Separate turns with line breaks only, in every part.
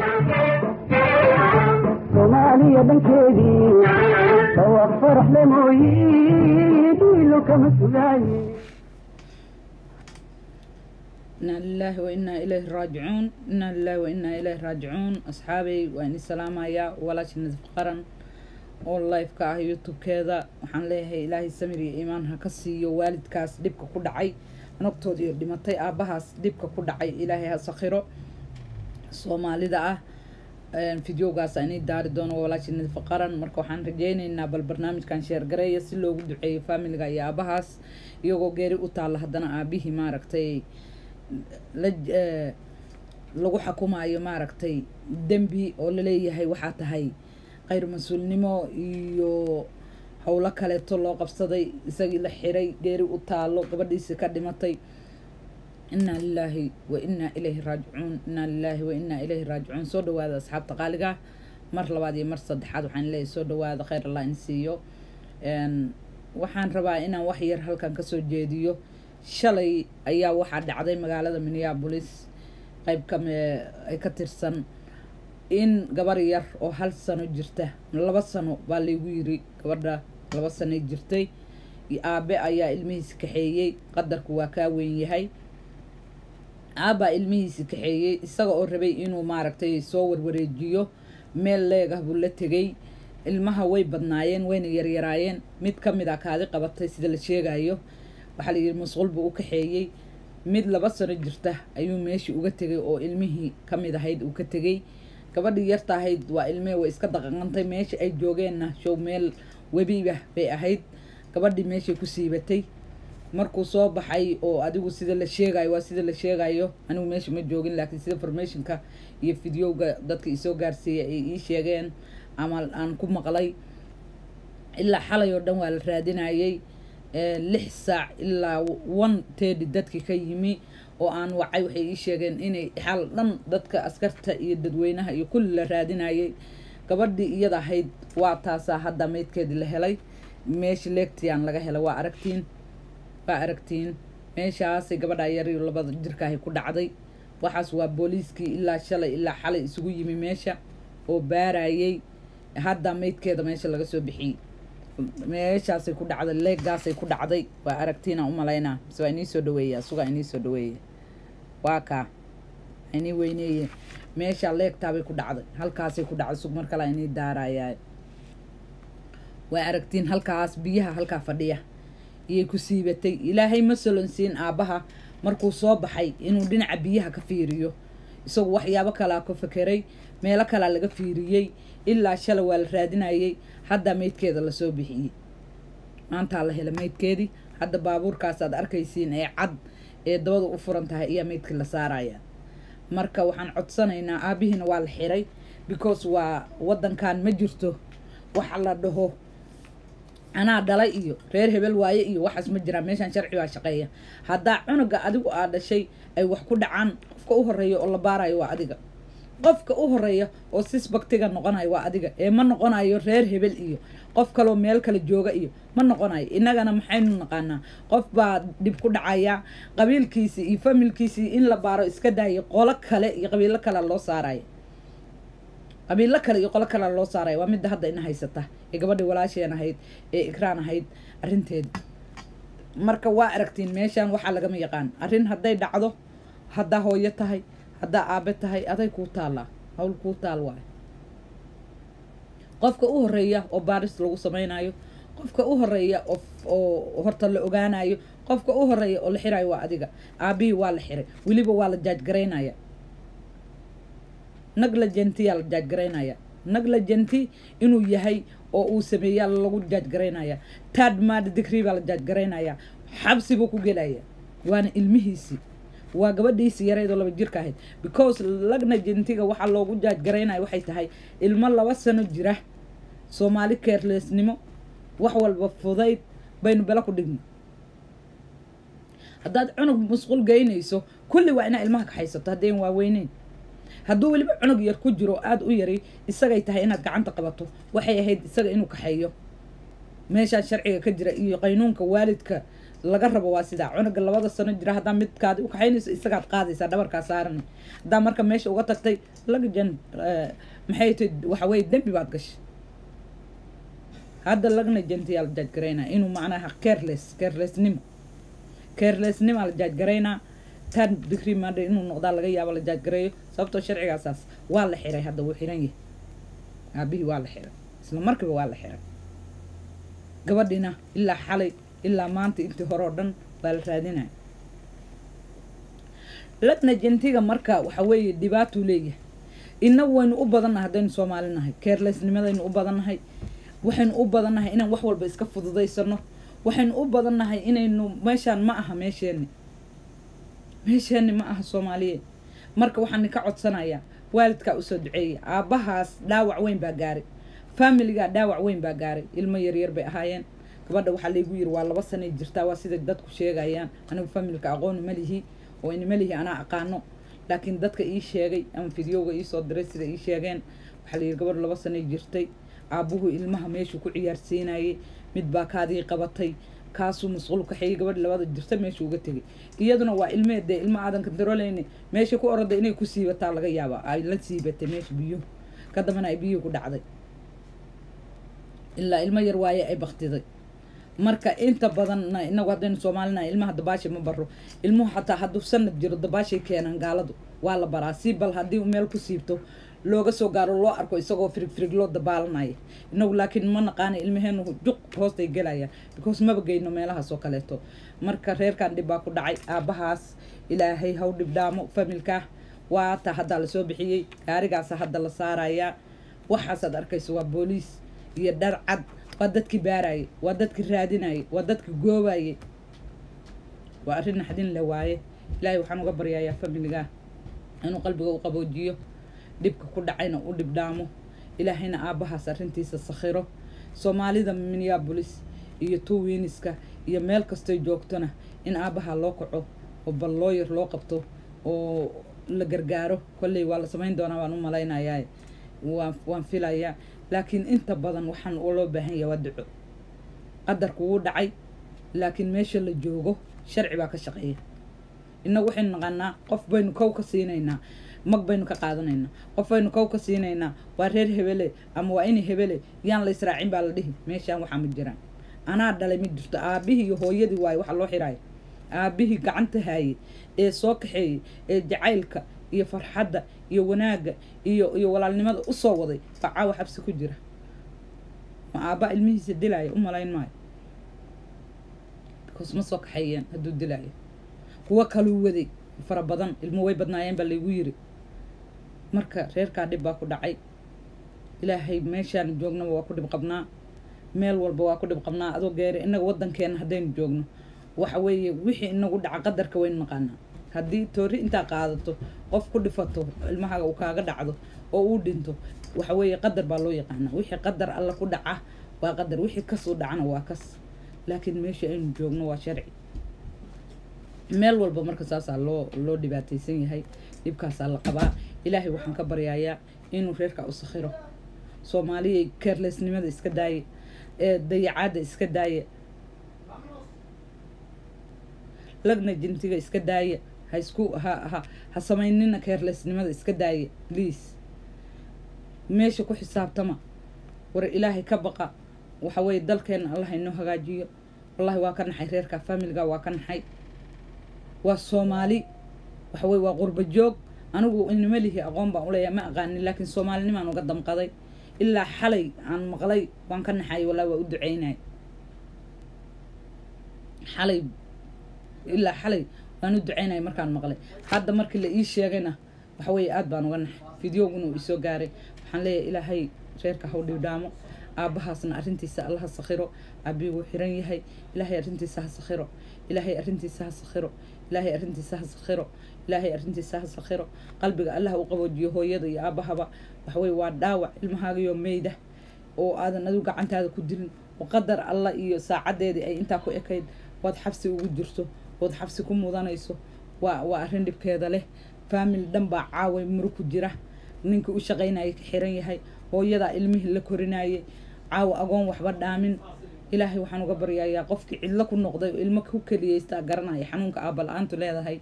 soomaaliya dhankeedii dhawaaq faraxle mooyi dhiilo kama sugaaye
inaa lilaahi wa inaa ilayhi raajicuun inaa lilaahi wa inaa ilayhi raajicuun asxaabay waa ini salaamayaa walaasha nadif qaran oo live-ka ah youtube-keeda waxaan leeyahay ilaahay samir iyo iimaan ha ka siiyo waalidkaas dhibka ku dhacay nagtood iyo dhimatay aabbahaas dhibka ku dhacay ilaahay ha sakhiro soomaalida ah fideogaas inay daari doono walaasha nadif qaran marka waxaan rajeyneynaa bal barnaamijkan sheergareeya si loogu duceeyo faamiliga iyo aabahaas iyagoo geeri u taalla haddana aabihii maaragtay la lagu xukumaayo maaragtay dembi oo laleeyahay waxaa tahay khayr mas-uulnimo iyo howlo kaleeto loo qabsaday isagii la xiray geeri u taalo gabadhiisi ka dhimatay inaa lilaahi wa inaa ilayhi raajicuun inaa lilaahi wa inaa ilayhi raajicuun soo dhawaada asxaabta qaaliga mar labaad iyo mar saddexaad waxaan leeyahay soo dhawaada khayr allah in siiyo waxaan rabaa inaan wax yar halkan kasoo jeediyo shalay ayaa waxaa dhacday magaalada minneabolis qayb kame ay ka tirsan in gabar yar oo hal sano jirta laba sano baa laygu yiri gabadha laba sanoy jirtay aabe ayaa ilmihiisi kaxeeyey qadarku waa kaa weyn yahay aabbaa ilmihiisi kaxeeyey isaga oo rabay inuu maaragtay soo warwareejiyo meel leegah buu la tegay ilmaha way badnaayeen wayna yaryaraayeen mid ka mid a kaadi qabatay sida la sheegayo waxaa la yidhi masquul buu u kaxeeyey mid laba sano jirta ayuu meeshii uga tegay oo ilmihii ka mid ahayd uu ka tegey gabadhii yarta ahayd waa ilmee way iska daqaqantay meeshii ay joogeenna show meel webiba bay ahayd gabadhii meeshay ku siibatay markuu soo baxay oo adigu sida la sheegayo waa sida la sheegayo anigu meesha ma joogin laakiin sida formationka iyo videoga dadka isoo gaarsiiya ay ii sheegeen ama aan ku maqlay ilaa xalay oo dhan waa la raadinayay lix saac ilaa one tedi dadkii ka yimi oo aan wacay waxay ii sheegeen inay xal dhan dadka askarta iyo dadweynaha iyo kulli la raadinayay gabadhii iyada ahayd waa taasaa hadda meydkeedii la helay meesha leegtiyaan laga helay waa aragtiin waa aragtiin meeshaasay gabadha yariyo labada jirkaahay ku dhacday waxaas waa booliiskii ilaa shalay ilaa xalay isugu yimi meesha oo baarayay hadda meydkeeda meesha laga soo bixiyey meeshaasay ku dhacday leegaasay ku dhacday waa aragtiina umalaynaa mise waa inii soo dhaweeya sugaa inii soo dhaweeye waa kaa inii weyneeye meesha leegtaabay ku dhacday halkaasay ku dhacday sug mar kale inii daarayaa waa aragtiin halkaas biyaha halkaa fadhiya iyay ku siibatay ilaahay ma solonsiin aabbaha markuu soo baxay inuu dhinaca biyaha ka fiiriyo isagu waxyaabo kalaa ka fekeray meelo kalaa laga fiiriyey ilaa shala waa la raadinayay haddaa meydkeeda lasoo bixiyey maantaa la hela meydkeedii hadda baabuurkaas aad arkaysiin ee cad ee dabada u furan tahay ayaa meydkii la saaraya marka waxaan codsanaynaa aabihiina waa la xiray because waa waddankan ma jirto waxa la dhaho anaa dhalay iyo reer hebel waaye iyo waxaas ma jiraan meeshaan sharci baa shaqeeya haddaa cunuga adigu aa dhashay ay wax ku dhacaan qofka u horeeya oo la baarayo waa adiga qofka u horeeya oo sisbaktiga noqonayo waa adiga ee ma noqonayo reer hebel iyo qof kaloo meel kale jooga iyo ma noqonayo innagana maxaynu naqaanaa qof baa dhib ku dhacaya qabiilkiisii iyo familkiisii in la baaro iska daayo qolo kale iyo qabiilo kale loo saaraya qabiilo kale iyo qolo kale loo saaraya waa midda hadda ina haysata ee gabadhii walaasheen ahayd ee ikraan ahayd arrinteeda marka waa aragtiin meeshaan waxaa lagama yaqaan arrin hadday dhacdo haddaa hooyo tahay haddaa aabe tahay aday kuu taallaa hawl kuu taal waayo qofka u horeeya oo baaris lagu samaynayo qofka u horeeya oo horta la ogaanayo qofka u horeeya oo la xirayo waa adiga aabihii waa la xiray weliba waa la jaajgaraynaya neglagentiyaa la jaajgaraynaya neglagenti inuu yahay oo uu sameeyaa lagu jaajgaraynaya tad mad digri baa la jaajgaraynaya xabsi buu ku gelaya waana ilmihiisii waa gabadhiisi yareydoo laba jirka ahayd because lagna jentiga waxaa loogu jaajgaraynaya waxay tahay ilmo laba sano jira soomaali keerleesnimo wax walba fudayd baynu belo ku dhigno haddaad cunug musquul geynayso kulli waa inaa ilmaha kaxaysato haddayn waaweyneyn hadduu weliba cunug yar ku jiro aada u yari isagay tahay inaad gacanta qabato waxay ahayd isaga inuu kaxeeyo meeshaan sharciga ka jira iyo qaynuunka waalidka laga rabo waa sidaa cunuga labada sano jira haddaa midkaadi u kaxaynayso isagaad qaadaysaa dhabarkaa saaranay haddaa marka meesha uga tagtay lagjan maxay tahay waxa weye dembi baad gashay hadda lagna jantiyaa la jaajgaraynaa inuu macnaha careless carelessnimo carelessnima la jaajgaraynaa tan digri madha inuu noqdaa laga yaabo la jaajgareeyo sababtoo sharcigaasaas waa la xiray hadda wuu xiran yahay aabihii waa la xiray isla markiiba waa la xiray gabadhina ilaa xalay ilaa maanta intii hore oo dhan baa la raadinaya lagna jantiga marka waxa weeye dhibaatuu leeyahay inagu waynu u badannahay haddaynu soomaali nahay carelessnimadaynu u badannahay waxaynu u badannahay inaan wax walba iska fududaysano waxaynu u badannahay inaynu meeshaan ma aha meesheenni meesheenni ma aha soomaaliyeed marka waxaan ka codsanayaa waalidkaa usoo duceeya aabbahaas dhaawac weyn baa gaaray faamiligaa dhaawac weyn baa gaaray ilmo yaryar bay ahaayeen gabadha waxaa laygu yiri waa laba sanay jirtaa waa sida dadku sheegayaan anigu familka aqooni ma lihi oo inima lihi anaa aqaano laakiin dadka ii sheegay ama fidyowga iisoo diray sida ii sheegeen waxaa layidhi gabadh laba sanay jirtay aabbuhu ilmaha meeshuu ku ciyaarsiinayay mid baa kaadii qabatay kaasuu masquul kaxeeyey gabadh labada jirta meeshuu uga tegay iyaduna waa ilmeed dee ilma aadan kantarooleyni meesha ku orada inay ku siibataa laga yaaba ay la siibatay meesha biyuhu ka dambana ay biyuhu ku dhacday ilaa ilmo yar waaye ay baktiday marka inta badanna inagu haddaynu soomaalina ilmaha dabaasha ma baro ilmuhu xataa hadduu sanad jiro dabaashay keenaan gaaladu waa la baraa si bal haddii meel ku siibto looga soo gaaro loo arko isagoo firig firig loo dabaalanaya inagu laakiin ma naqaana ilmaheenu juq hoostay gelayaan because maba geyno meelahaas oo kaleeto marka reerkan dhib baa ku dhacay aabbahaas ilaahay haw dhibdhaamo familkaa waata haddaa lasoo bixiyey gaarigaasa hadda la saarayaa waxaasaad arkayso waa booliis iyo dhar cad waa dadkii baarayay waa dadkii raadinayay waa dadkii goobayay waa arrin naxdin le waaye ilaahay waxaan uga baryayaa familigaa inuu qalbiga u qaboojiyo dhibka ku dhacayna u dhibdhaamo ilaahayna aabbahaas arrintiisa sakhiro soomaalida minneabolis iyo tuwiniska iyo meel kastoy joogtona in aabbaha loo kaco oo bal looyar loo qabto oo la gargaaro kolley waa la samayn doonaa waan u malaynayaa waan waan filayaa laakiin inta badan waxaan loo baahan yahay waa duco qadarku wuu dhacay laakiin meesha la joogo sharci baa ka shaqeeya innagu waxaynu naqanaa qof baynu kow ka siinaynaa mag baynu ka qaadanaynaa qof baynu kow ka siinaynaa waa reer hebele ama waa ini hebele yaan la israacin baa la dhihi meeshaan waxaa ma jiraan anaa dhalay ma jirto aabbihii iyo hooyadii waaye waxa loo xiraayo aabbihii gacanta haayey ee soo kaxeeyey ee jacaylka iyo farxadda iyo wanaagga iyo iyo walaalnimada usoo waday baa caawa xabsi ku jira ma aabba ilmihiisa dilaayo u malayn maayo because ma soo kaxeeyeen hadduu dilaayo kuwo kaluu waday fara badan ilmo way badnaayeen baa laygu yiri marka reerkaa dhib baa ku dhacay ilaahay meeshaan joognaba waa ku dhib qabnaa meel walba waa ku dhib qabnaa adoo geeri innaga waddankeena haddaynu joogno waxa weeye wixii inagu dhaca qadarka waynu naqaanaa haddii toori intaa qaadato qof ku dhifato ilmahaga uu kaaga dhacdo oo uu dhinto waxa weeye qadar baa loo yaqaanaa wixii qadar alla ku dhaca waa qadar wixii kasuu dhacana waa kas laakiin meesha aynu joogno waa sharci meel walba marka saasaa loo loo dhibaataysan yahay dhibkaasaa la qabaa ilaahay waxaan ka baryayaa inuu reerka u sakhiro soomaaliyay keerlesnimada iska daaye ee dayacaadda iska daaye lagna jintiga iska daaye ha isku ha ha ha samaynina keerlesnimada iska daaye please meesha ku xisaabtama war ilaahay ka baqa waxa weeye dalkeena allah inoo hagaajiyo wallahi waa ka naxay reerka faamiliga waa ka naxay waa soomaali waxa weye waa qurba joog anigu inama lihi aqoon baan uleeyahay ma aqaanin laakiin soomaalinimaan uga damqaday ilaa xalay aan maqlay waan ka naxay wallahi waa u duceynay xalay ilaa xalay waan u duceynay markaan maqlay hadda markii la ii sheegayna waxa weeye aad baan uga naxay fideoguna uu isoo gaaray waxaan leeyahay ilaahay reerka haw dhibdhaamo aabbahaasna arrintiisa allaha sakhiro aabii wuu xiran yahay ilaahay arrintiisa ha sakhiro ilaahay arrintiisa ha sakhiro ilaahay arrintiisa ha sakhiro ilaahay arrintiisa ha sakhiro qalbiga allaha u qaboojiyo hooyada iyo aabbahaba waxaweye waa dhaawac ilmahaagayoo meyda oo aadan adigu gacantaada ku dilin oo qadar allah iyo saacadeedii ay intaa ku ekayd waad xabsi ugu jirto ood xabsi ku mudanayso waa waa arrin dhibkeeda leh faamili dhan baa caaway muru ku jira ninkii u shaqaynayay ka xiran yahay hooyadaa ilmihii la korinayay caawa agoon waxba dhaamin ilaahay waxaan uga baryayaa qofkii cidlo ku noqday oo ilmo ku keliyeystaa garanaya xanuunka aabba la-aantu leedahay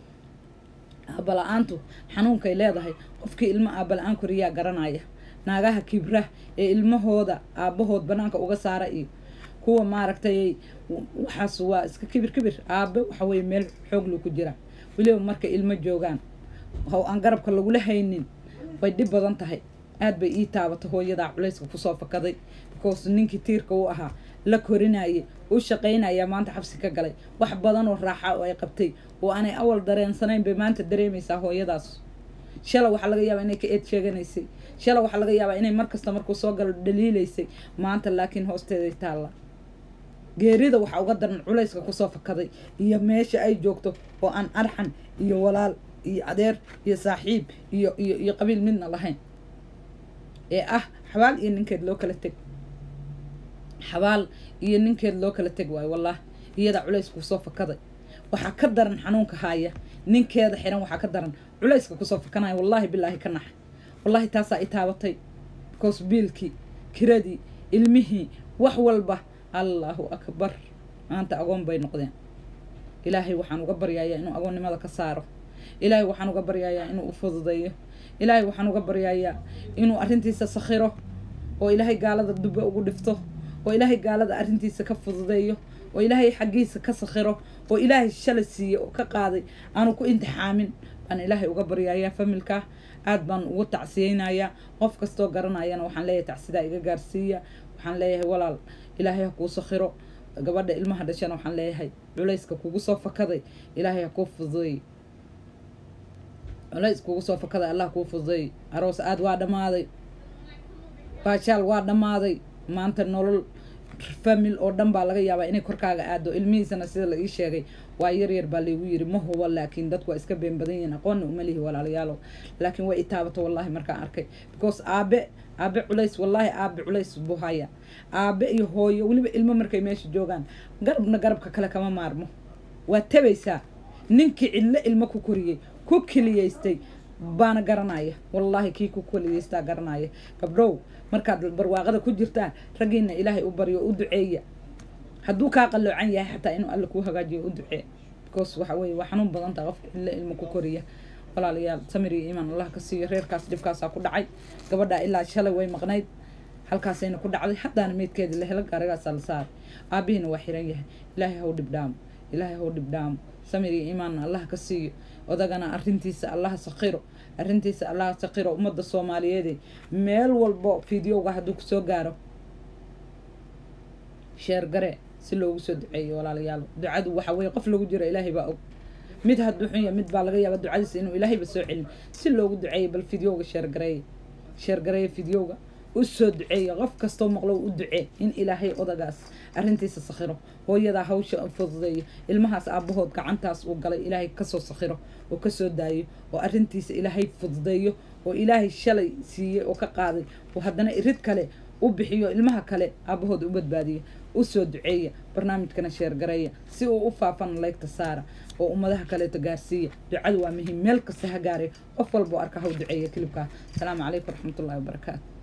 aabba la-aantu xanuunkay leedahay qofkii ilmo aabba la-aan koriyaa garanaya naagaha kibra ee ilmahooda aabbahood banaanka uga saara iyo kuwa maaragtay waxaas waa iska kibir kibir aabe waxa weye meel xooglu ku jira weliba markay ilmo joogaan how aan garabka lagula haynin way dhib badan tahay aad bay ii taabatay hooyadaa culayska kusoo fakaday because ninkii tiirka u ahaa la korinayay u shaqaynaya maanta xabsi ka galay wax badan oo raaxa oo ay qabtay oo aanay awal dareensanayn bay maanta dareemaysaa hooyadaas shala waxaa laga yaabaa inay ka eed sheeganaysay shala waxaa laga yaabaa inay markasta markuu soo galo dhaliilaysay maanta laakiin hoosteeday taalla geerida waxaa uga daran culayska kusoo fakaday iyo meesha ay joogto oo aan arxan iyo walaal iyo adeer iyo saaxiib iyo iyo iyo qabiil midna lahayn ee ah xabaal iyo ninkeed loo kala teg xabaal iyo ninkeed loo kala teg waayo wallah iyada culayska kusoo fakaday waxaa ka daran xanuunka haaya ninkeeda xiran waxaa ka daran culayska kusoo fakanaya wallaahi bilaahi ka naxay wallaahi taasaa i taabatay because biilkii kiradii ilmihii wax walba allahu akbar maanta agoon bay noqdeen ilaahay waxaan uga baryayaa inuu agoonnimada ka saaro ilaahay waxaan uga baryayaa inuu u fududeeyo ilaahay waxaan uga baryayaa inuu arrintiisa sakhiro oo ilaahay gaalada dube ugu dhifto oo ilaahay gaalada arrintiisa ka fududeeyo oo ilaahay xaggiisa ka sakhiro oo ilaahay shalay siiye oo ka qaaday aanu ku imtixaamin baan ilaahay uga baryayaa familka aad baan ugu tacsiyeynayaa qof kastoo garanayana waxaan leeyahay tacsidaa iga gaarsiiya waxaan leeyahay walaal ilaahay ha kuu sakhiro gabadha ilmaha dhashana waxaan leeyahay culayska kugu soo fakaday ilaahay ha kuu fududeey culays kugu soo fakaday allah kuu fududeey aroos aad waa dhammaaday baashaal waa dhammaaday maanta nolol famil oo dhan baa laga yaabaa inay korkaaga aado ilmihiisana sida la ii sheegay waa yar yar baa laygu yiri ma hubo laakiin dadku waa iska been badan yihiin aqoonna uma lihi walaalayaalow laakiin way i taabato wallahi markaan arkay because aabe aabe culays wallaahi aabe culays buu haya aabe iyo hooyo weliba ilmo markay meesha joogaan garabna garabka kale kama maarmo waa tabaysaa ninkii cidlo ilmo ku koriyey ku keliyeystay baana garanaya wallaahi kii ku keliyeystaa garanaya gabdhow markaad barwaaqada ku jirtaan raggiina ilaahay u baryo u duceeya hadduu kaa qalloocan yahay xataa inuu alle kuu hagaajiyo u ducee because waxa weye waa xanuun badan taha qofka cidlo ilmo ku koriya walaalayaal samir iyo iimaan allah ka siiyo reerkaas dhibkaasaa ku dhacay gabadhaa ilaa shalay way maqnayd halkaasayna ku dhacday haddaana meydkeedii la helo gaarigaasaa la saaray aabihiina waa xiran yahay ilaahay haw dhibdhaamo ilaahay haw dhibdhaamo samir iyo iimaanna allah ka siiyo odagana arrintiisa allaha sakhiro arrintiisa allaha sakhiro ummadda soomaaliyeede meel walbo fideoga hadduu kusoo gaaro sheer gare si loogu soo duceeyo walaalayaal ducadu waxa weye qof lagu jiro ilaahay baa og mid hadduu xun yahay mid baa laga yaaba ducadiisa inuu ilaahayba soo celin si loogu duceeyo bal fideoga sheergareeya sheergareeya fideoga u soo duceeya qof kastoo maqlo u ducee in ilaahay odagaas arrintiisa sakhiro hooyadaa hawsha fududeeyo ilmahaas aabbahood gacantaas uu galay ilaahay kasoo sakhiro oo kasoo daayo oo arrintiisa ilaahay fududeeyo oo ilaahay shalay siiyey oo ka qaaday oo haddana irid kale u bixiyo ilmaha kale aabbahood u badbaadiyo usoo duceeya barnaamijkana sheergareeya si uu u faafan laygta saara oo ummadaha kaleeto gaarsiiya ducadu waa muhiim meel kasta ha gaaree qof walboo arka haw duceeya kilibkaa asalaamu calaykum waraxmatullahi wabarakaatu